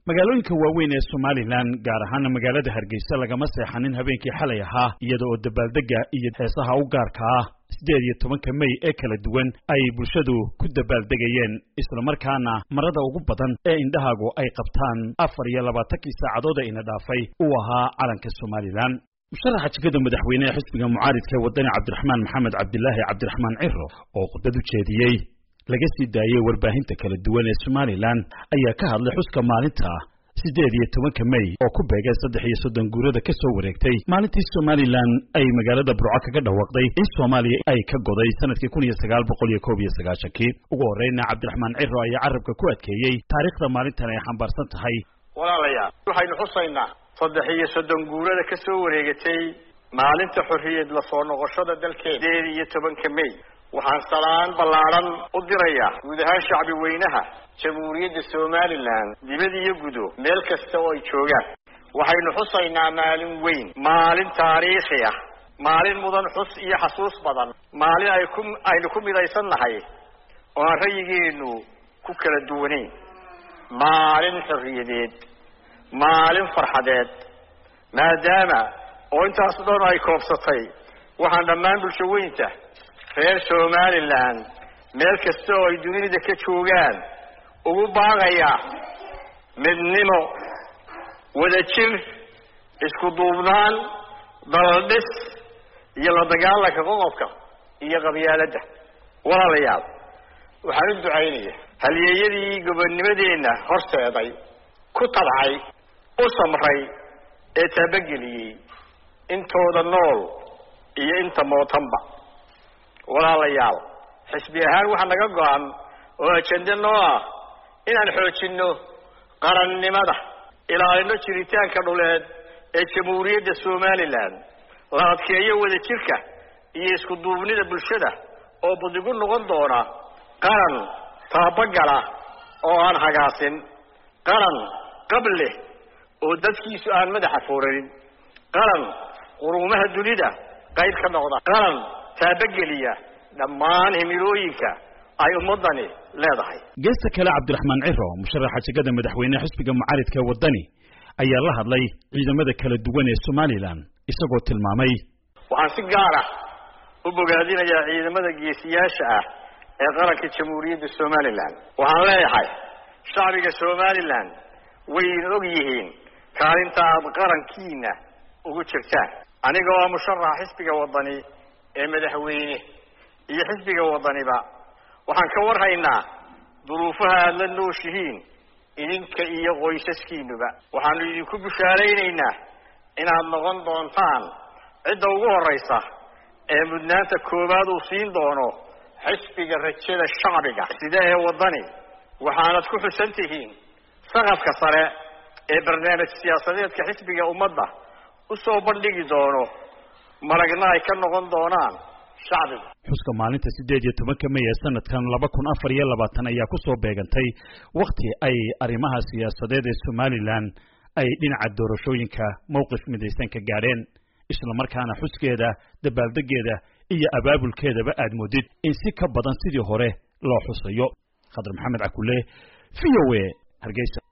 magaalooyinka waaweyn ee somalilan gaar ahaana magaalada hargeysa lagama seexanin habeenkii xalay ahaa iyada oo dabaaldega iyo heesaha u gaarka ah siddeed iyo tobanka mey ee kala duwan ay bulshadu ku dabaaldegayeen islamarkaana marada ugu badan ee indhahaagu ay qabtaan afar iyo labaatankii saacadood ee ina dhaafay uu ahaa calanka somalilan musharaxa jegada madaxweyne ee xisbiga mucaaridka ee wadani cabdiraxmaan maxamed cabdilaahi cabdiraxmaan ciro oo khudbad u jeediyey laga sii daayey warbaahinta kala duwan ee somalilan ayaa ka hadlay xuska maalinta siddeed iyo tobanka mey oo ku beegay saddex iyo soddon guurada ka soo wareegtay maalintii somalilan ay magaalada burco kaga dhawaaqday in soomaaliya ay ka goday sanadkii kun iyo sagaal boqol iyo koob iyo sagaashankii ugu horreyna cabdiraxmaan ciro ayaa carabka ku adkeeyey taariikhda maalintan ay xambaarsan tahay walaalayaal waxaynu xusaynaa saddex iyo soddon guurada ka soo wareegatay maalinta xorriyad la soo noqoshada dalkeena sideed iyo tobanka mey waxaan salaan ballaadhan u dirayaa guud ahaan shacbi weynaha jamhuuriyadda somalilan dibad iyo gudo meel kasta oo ay joogaan waxaynu xusaynaa maalin weyn maalin taariikhi ah maalin mudan xus iyo xasuus badan maalin ay ku aynu ku midaysan nahay oo aan rayigeennu ku kala duwanayn maalin xorriyadeed maalin farxadeed maadaama oo intaas dhan ay koobsatay waxaan dhammaan bulsho weynta reer somalilan meel kasta oo ay dunida ka joogaan ugu baaqayaa midnimo wadajir isku duubnaan daladhis iyo la dagaalanka qoqobka iyo qabyaaladda walaalayaal waxaan u ducaynaya halyeeyadii gobonnimadeenna horseeday ku tabcay u samray ee taabageliyey intooda nool iyo inta mootanba walaalayaal xisbi ahaan waxaa naga go-an oo ajende noo ah inaan xoojinno qarannimada ilaalino jiritaanka dhuleed ee jamhuuriyadda somalilan la adkeeyo wadajirka iyo isku duubnida bulshada oo budigu noqon doona qaran taabagala oo aan hagaasin qaran qableh oo dadkiisu aan madaxa fooranin qaran quruumaha dunida qayb ka noqda qaran taabageliya dhammaan himilooyinka ay ummadani leedahay geesta kale cabdiraxmaan ciro musharaxa jegada madaxweyne xisbiga mucaaridka ee wadani ayaa la hadlay ciidamada kala duwan ee somalilan isagoo tilmaamay waxaan si gaar ah u bogaadinayaa ciidamada geesiyaasha ah ee qaranka jamhuuriyadda somalilan waxaan leeyahay shacbiga somalilan wayna og yihiin kaalinta aada qarankiina ugu jirtaan aniga oo musharaxa xisbiga wadani ee madaxweyne iyo xisbiga wadaniba waxaan ka warhaynaa duruufaha aada la nooshihiin idinka iyo qoysaskiinuba waxaanu idinku bushaaraynaynaa inaad noqon doontaan cidda ugu horraysa ee mudnaanta koowaad uu siin doono xisbiga rajada shacbiga sida ee wadani waxaanad ku xusan tihiin saqafka sare ee barnaamij siyaasadeedka xisbiga ummadda usoo bandhigi doono maragna ay ka noqon doonaan shacbiga xuska maalinta siddeed iyo tobanka mey ee sanadkan laba kun afar iyo labaatan ayaa ku soo beegantay wakhti ay arrimaha siyaasadeed ee somalilan ay dhinaca doorashooyinka mowqif midaysan ka gaadheen islamarkaana xuskeeda dabaaldegeeda iyo abaabulkeedaba aad moodid in si ka badan sidii hore loo xusayo khadar maxamed cakule v o a hargeysa